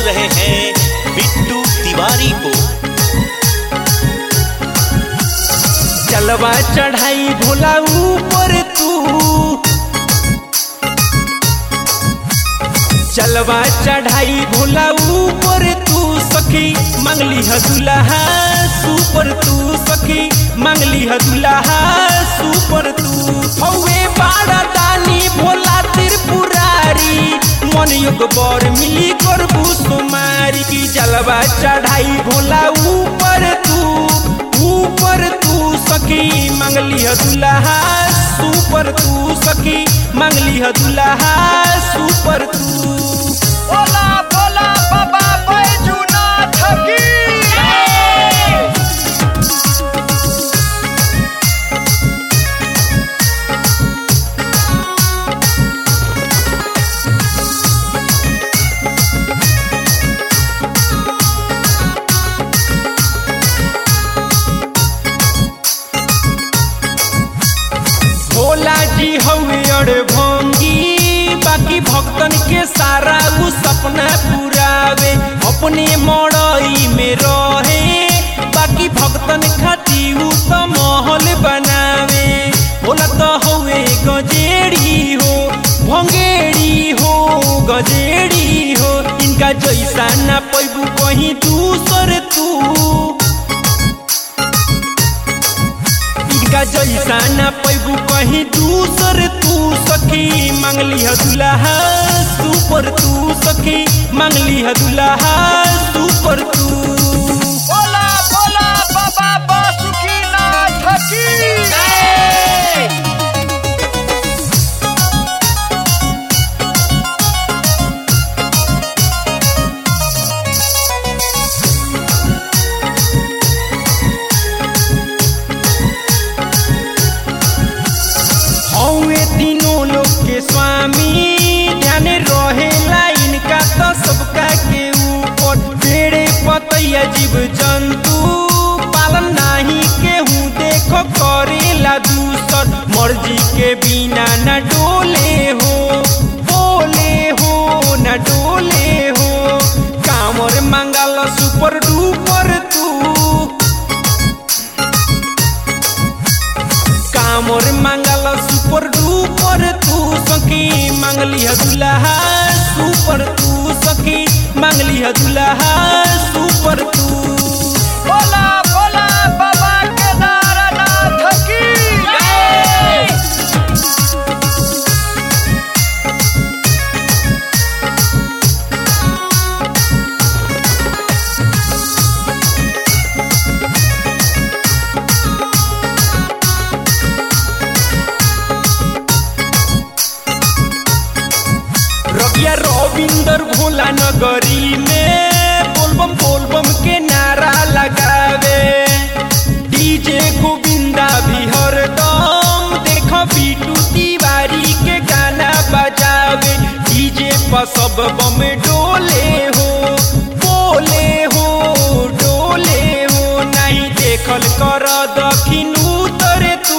रहे हैं बिट्टू तिवारी को चलवा चढ़ाई भोला ऊपर तू चलवा चढ़ाई भोला ऊपर तू सखी मंगली ह दुल्हा सुपर तू सखी मंगली ह दुल्हा सुपर तू हौवे बाड़ा दानी भोला त्रिपुरारी मन योग बर मिली करबू सुमारी की जलवा चढ़ाई भोला ऊपर तू ऊपर तू सखी मंगली ह दुल्हा सुपर तू सखी मंगली ह दुल्हा सुपर तू बोला बोला बाबा बैजूनाथ की भोला जी हवे अड़ भंगी बाकी भक्तन के सारा उ सपना पुरावे अपने मड़ई में रहे बाकी भक्तन खाती उ तो महल बनावे भोला तो हवे गजेड़ी हो भंगेड़ी हो गजेड़ी हो इनका जैसा ना पैबू कहीं दूसर तू इनका जैसा ना पैबू कहीं दूसर तू सखी मंगली ह दुल्हा सुपर तू सखी मंगली ह दुल्हा सुपर तू बोला बोला बाबा बासुकीनाथ की हौवे तीनों लोग के स्वामी ध्यान रहेला इनका तो सबका के ऊपर पेड़े पतैया जीव जंतु पालन नाही केहू देखो करेला दूसर मर्जी के बिना न डोले हो बोले हो न डोले हो कामर मंगल सुपर डुपर तू कामर मंगल सुपर डुपर तू सखी मंगली ह दुल्हा सुपर तू सखी मंगली ह दुल्हा सुपर तू बोला बोला बाबा केदारनाथ की रबिया रविंदर भोला नगरी में बोलबम बोलबम के नारा लगावे डीजे गोविंदा भी हरदम देख बीटू तिवारी के गाना बजावे डीजे पर सब बम डोले हो बोले हो डोले हो नहीं देखल कर दखिन उतर तू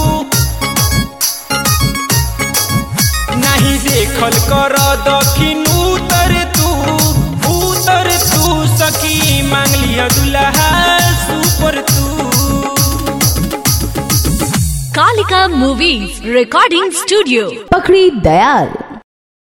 नहीं देखल कर दखिन उतर तू उतर तू सखी मांगली ह दुल्हा सुपर तू Kalika Movies Recording Studio. पकड़ी दयाल